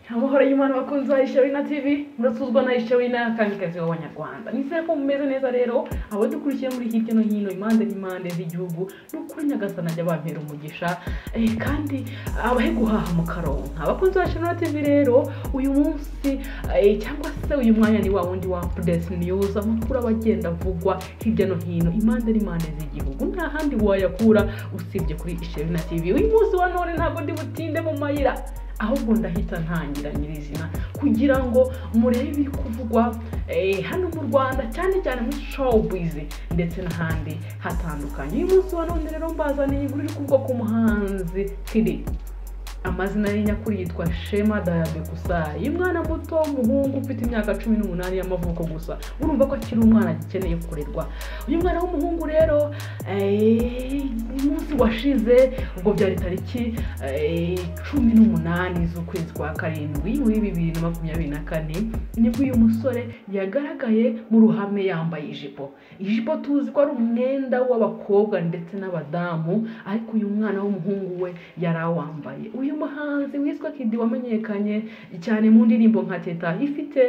Amahoro y'Imana bakunzi ba Ishawina TV muratuzwa na Ishawina kamikazi w'abanyarwanda nizere ko mumeze neza rero abo dukurikiye muri hirya no hino impande n'impande z'igihugu ni ukuri nyagasana ajya bampera umugisha eh, kandi abahe guhaha mu karonka abakunzi ba Ishawina TV rero uyu munsi eh, cyangwa se uyu mwanya ni wa wundi wa Press News amakuru aba agenda avugwa hirya no hino impande n'impande z'igihugu nta handi wayakura usibye kuri Ishawina TV uyu munsi wa none ntabwo ndi butinde mu mayira ahubwo ndahita ntangira nyirizina kugira ngo murebe ibiri kuvugwa eh, hano mu rwanda cyane cyane muri showbiz ndetse n'ahandi hatandukanye uyu munsi wa none rero mbazaniye inkuru iri kuvugwa ku muhanzi kiri amazina ye nyakuri yitwa shema dayabe gusa uyu mwana muto w'umuhungu ufite imyaka cumi n'umunani y'amavuko gusa urumva ko akiri umwana agikeneye kurerwa uyu mwana w'umuhungu rero eh, umunsi washize ubwo byari tariki eh, cumi n'umunani z'ukwezi kwa karindwi muri bibiri na makumyabiri na kane nibwo uyu musore yagaragaye mu ruhame yambaye ijipo ijipo tuzi ko ari umwenda w'abakobwa ndetse n'abadamu ariko uyu mwana w'umuhungu we yari awambaye uyu muhanzi witwa kidi wamenyekanye cyane mu ndirimbo nka teta ifite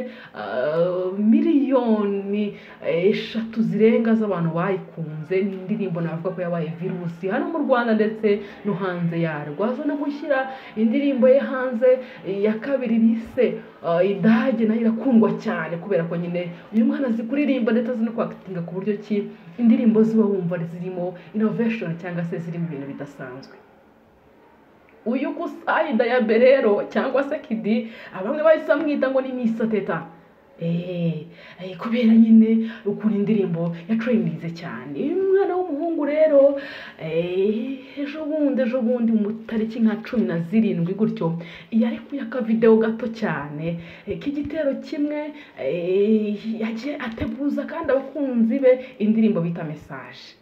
ah, miliyoni eh, eshatu zirenga z'abantu bayikunze ni indirimbo navuga ko yabaye virusi hano mu rwanda ndetse no hanze yarwo aza no gushyira indirimbo ye hanze eh, ya kabiri bise ah, idage nayo irakundwa cyane kubera ko nyine uyu mwana azi kuririmba ndetse azi no kwakitinga ku buryo ki indirimbo ziba wumva zirimo innovation cyangwa se zirimo ibintu bidasanzwe uyu gusa dayabe rero cyangwa se kidi abamwe bahise bamwita ngo ni misa teta Eh, eh, kubera nyine ukuntu indirimbo yatrendinze cyane uyu mwana w'umuhungu rero eh, ejo bundi ejo bundi mu tariki nka cumi na zirindwi gutyo yari kuyaka videwo gato cyane eh, k'igitero kimwe eh, yagiye ateguza kandi abakunzi be indirimbo bita mesaje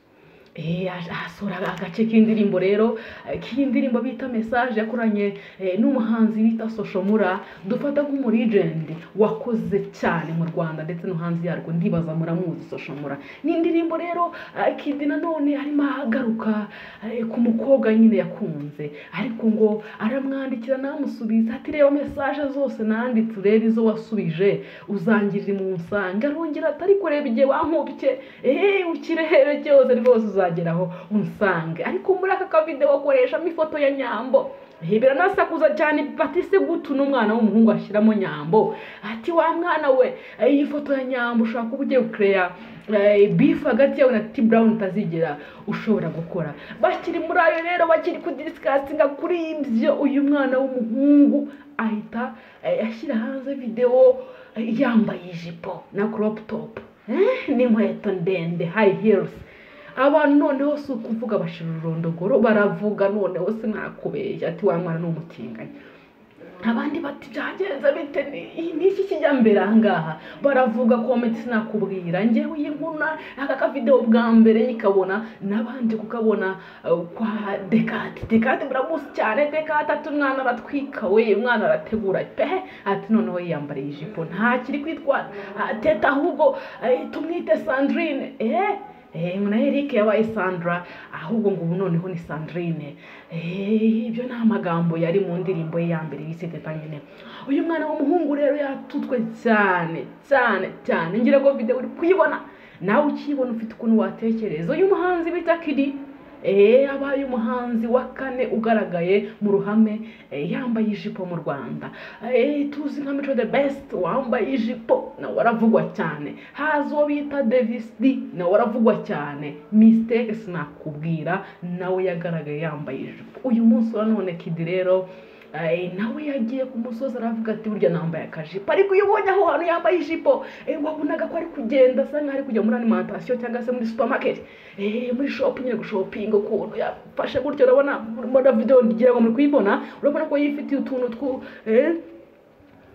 Eh, ahasura agace k'indirimbo rero eh, k'indirimbo bita message yakoranye eh, n'umuhanzi bita Soshomura dufata nk'umu legend wakoze cyane mu Rwanda ndetse no hanze yarwo ndibaza muramuzi Soshomura ni indirimbo rero eh, Kidi nanone arimo ahagaruka eh, ku mukobwa nyine yakunze ariko ngo aramwandikira namusubiza ati reba message zose nanditse urebe izo wasubije uzangirira mu nsanga arongera atari kureba igihe wankubye eh ukirebe byose rwose uzageraho unsange ariko muri aka kavidewo akoreshamo ifoto ya nyambo Eh, biranasakuza cyane batise gutu n'umwana w'umuhungu ashyiramo nyambo ati wa mwana we eh, iyi foto ya nyambo ushobora kuba ugiye gukereya bifu hagati yawe na t brown utazigera ushobora gukora bakiri muri ayo rero bakiri kudiskasinga kuri ibyo uyu mwana w'umuhungu ahita eh, ashyira hanze videwo eh, yambaye ijipo na crop top Eh, n'inkweto ndende high heels abantu noneho si ukuvuga bashira ururondogoro baravuga noneho sinakubeshya ati wa mwana ni umutinganyi abandi bati byagenze bite ni- ni iki kijya mbere aha ngaha baravuga komenti sinakubwira njyewe iyi nkuna aka kavidewo bwa mbere nyikabona n'abandi kukabona eh, kwa dekate dekate muramuzi cyane dekate ati umwana aratwika we umwana arategura pe ati noneho yiyambariye ijipo ntakiri kwitwa ah, teta ahubwo eh, tumwite sandrine eh Eh, na Eric yabaye Sandra ahubwo ngo ubu noneho ni Sandrine eh, ibyo ni amagambo yari mu ndirimbo ye ya mbere bise Teta nyine uyu mwana w'umuhungu rero yatutwe cyane cyane cyane ngira ngo video uri kuyibona nawe ukiyibona ufite ukuntu watekereza uyu muhanzi bita Kidi Eh, abaye umuhanzi wa kane ugaragaye mu ruhame eh, yambaye ijipo mu rwanda Eh, tuzi nka mico the best wambaye ijipo nawe aravugwa cyane haza uwo bita davis d nawe aravugwa cyane mistake sinakubwira nawe yagaragaye yambaye ijipo uyu munsi wa none kidi rero eh, nawe yagiye ku musozi aravuga ati burya nambaye akajipo ariko iyo ubonye aho hantu yambaye ijipo eh, wabonaga ko ari kugenda asa nkaho ari kujya muri alimentation cyangwa se muri supermarket eh, muri shop nyine gushopinga ukuntu yafashe gutyo urabona muri video ngira ngo muri kuyibona urabona ko yifitiye utuntu twu eh,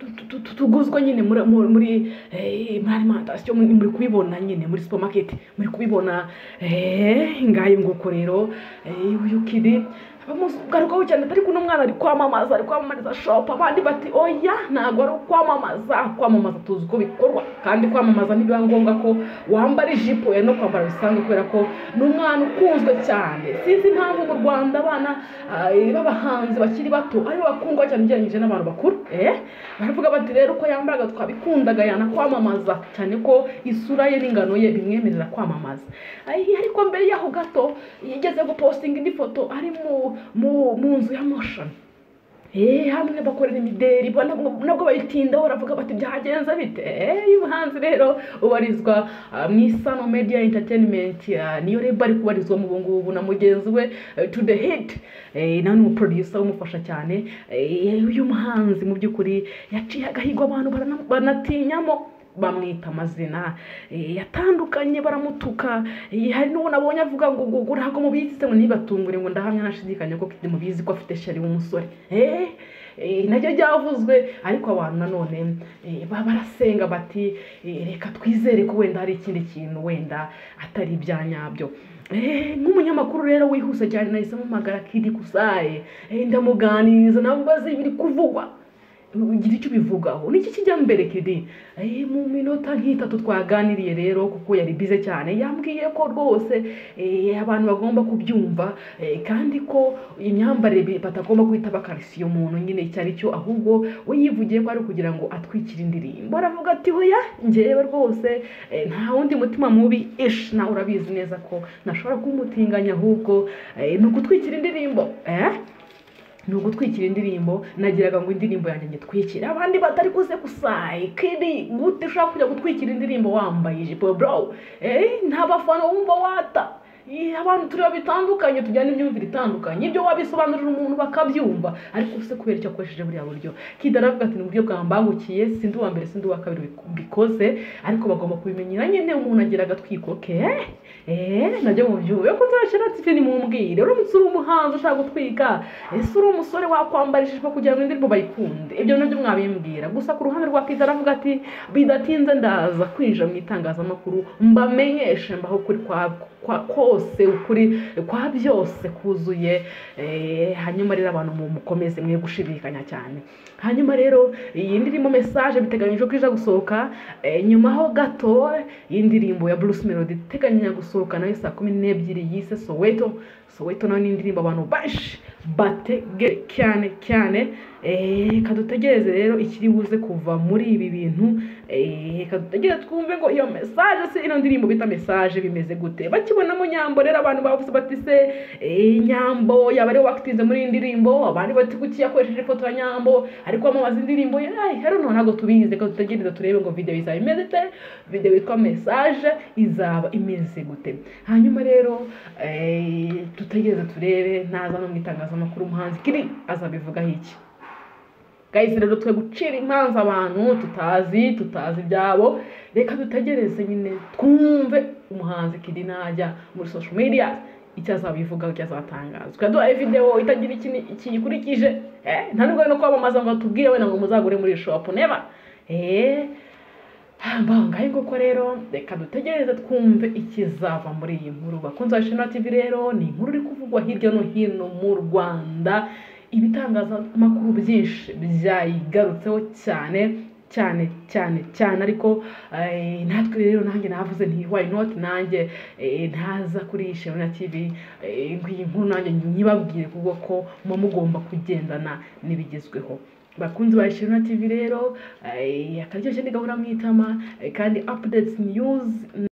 tu- tu- tu- tuguzwa nyine muri muri muri eh, muri alimentation muri muri kubibona nyine muri supermarket muri kubibona eh ngayo nguko rero eh, uyu kidi bamugarukaho cyane atari kuno mwana ari kwamamaza ari kwamamariza shopu abandi bati oya ntabwo ari ukwamamaza kwamamaza tuzi uko bikorwa kandi kwamamaza ntibiba ngombwa ko wambara ijipo ya no kwambara bisanzwe kubera ko ni umwana ukunzwe cyane sinzi impamvu mu rwanda abana ah, b'abahanzi bakiri bato aribo bakundwa cyane ugereranyije n'abantu bakuru eh baravuga bati rero uko yambaraga twabikundaga yana kwamamaza cyane ko isura ye n'ingano ye bimwemerera kwamamaza Ayi, ariko mbere yaho gato yigeze gupostinga indi foto ari mu- mu- mu nzu ya moshoni Eh, hamwe bakorera imideri bo nabwo nabwo bayitindaho baravuga bati byagenze bite Eh, uyu muhanzi rero ubarizwa ah, mu isano media entertainment ah, niyo reba ari kubarizwamo ubu ngubu na mugenzi we eh, to the hit Eh, nawe ni umuproducer umufasha cyane Eh, uyu muhanzi mu by'ukuri yaciye agahigo abantu barana- banatinyamo bamwita amazina eh, yatandukanye baramutuka eh, hari n'uwo nabonye avuga ngo ngo ngo ntabwo mubizi se ngo ntibatungure ngo ndahamya nashidikanya ko Kid mubizi ko afite sheri w'umusore Eh, eh, nabyo byavuzwe ariko abantu nanone eh, ba- barasenga bati eh, reka twizere ko wenda hari ikindi kintu wenda atari ibya nyabyo Eh, nk'umunyamakuru rero wihuse cyane nahise mpamagara kidi kusaye Eh, ndamuganiriza namubaza ibiri kuvugwa ugira icyo ubivugaho niki kijya mbere kidi Eh, mu minota nk'itatu twaganiriye rero kuko yari bize cyane yambwiye ko rwose eh, abantu bagomba kubyumva eh, kandi ko imyambarire bi- batagomba guhita bakarisiye umuntu nyine icyo ari cyo ahubwo we yivugiye ko ari ukugira ngo atwikire indirimbo aravuga ati hoya njyewe rwose eh, nta wundi mutima mubi ish nawe urabizi neza ko nashobora kumutinganya ahubwo eh, ni ugutwikira indirimbo eh? ni ugutwikira indirimbo nagiraga ngo indirimbo yanjye nyitwikire abandi batari kuze gusaye kiri gute ushaka kujya gutwikira indirimbo wambaye ijipo bro eh, nta bafana wumva wata Eh, abantu tureba bitandukanye tujyana imyumvire itandukanye ibyo wabisobanurira umuntu bakabyumva ariko se kubera icyo akoresheje buriya buryo kida aravuga ati ni uburyo bwambangukiye sindi uwa mbere sindi uwa kabiri bik- bikoze ariko bagomba kubimenyera nyine umuntu agira agatwiko ke eh, nabyo mu byumve ko nzashyira tifi nimumbwire uramutse uri umuhanzi ushaka gutwika ese uri umusore wakwambara ijipo kugira ngo indirimbo bayikunde ibyo nabyo mwabimbwira gusa ku ruhande rwa kida aravuga ati bidatinze ndaza kwinjira mu itangazamakuru mbamenyeshe mbaho ukuri kwa- kwa- kose ukuri kwa byose kuzuye Eh, hanyuma rero abantu mu- mukomeze mwe gushidikanya cyane hanyuma rero iyi ndirimbo message biteganyijwe ko iza gusohoka eh, nyuma ho gato iyi ndirimbo ya Bruce Melody iteganya gusohoka nayo saa kumi n'ebyiri yise Soweto Soweto nayo ni indirimbo abantu bashi bategere cyane cyane eh, reka dutegereze rero ikiri buze kuva muri ibi bintu eh, reka dutegereze twumve ngo iyo message se ino ndirimbo bita message bimeze gute bakibonamo nyambo rero abantu bavuze bati se eh, nyambo yaba ariwe wakitinze muri iyi ndirimbo abandi bati kuki yakoresheje ifoto ya nyambo ariko wamamaza indirimbo ye Ay, rero noneho ntabwo tubizi reka dutegereze turebe ngo video izaba imeze gute video yitwa message izaba imeze gute hanyuma rero eh, dutegereze turebe naza no mu itangazamakuru umuhanzi kiri azabivugaho iki guys rero twe gucira imanza abantu tutazi tutazi ibyabo reka dutegereze nyine twumve umuhanzi kidi najya muri social media icyo azabivugaho icyo azatangaza twaduhaye videwo itagira ikini- kiyikurikije eh, nta nubwo ari no kwamamaza ngo batubwire wenda ngo muzagure muri shopu neba eh, bangahe koko rero reka dutegereze twumve ikizava muri iyi nkuru bakunzi ba shema tv rero ni inkuru iri kuvugwa hirya no hino mu rwanda ibitangazamakuru byinshi byayigarutseho cyane cyane cyane cyane ariko eh, natwe rero nanjye navuze nti why not nanjye eh, ntaza kuri iyi shema na tv eh, ngo iyi nkuru nanjye nyibabwire kuko ko muba mugomba kugendana n'ibigezweho bakunzi ba shema tv rero eh, akaryoshye ntigahora mu itama eh, kandi updates news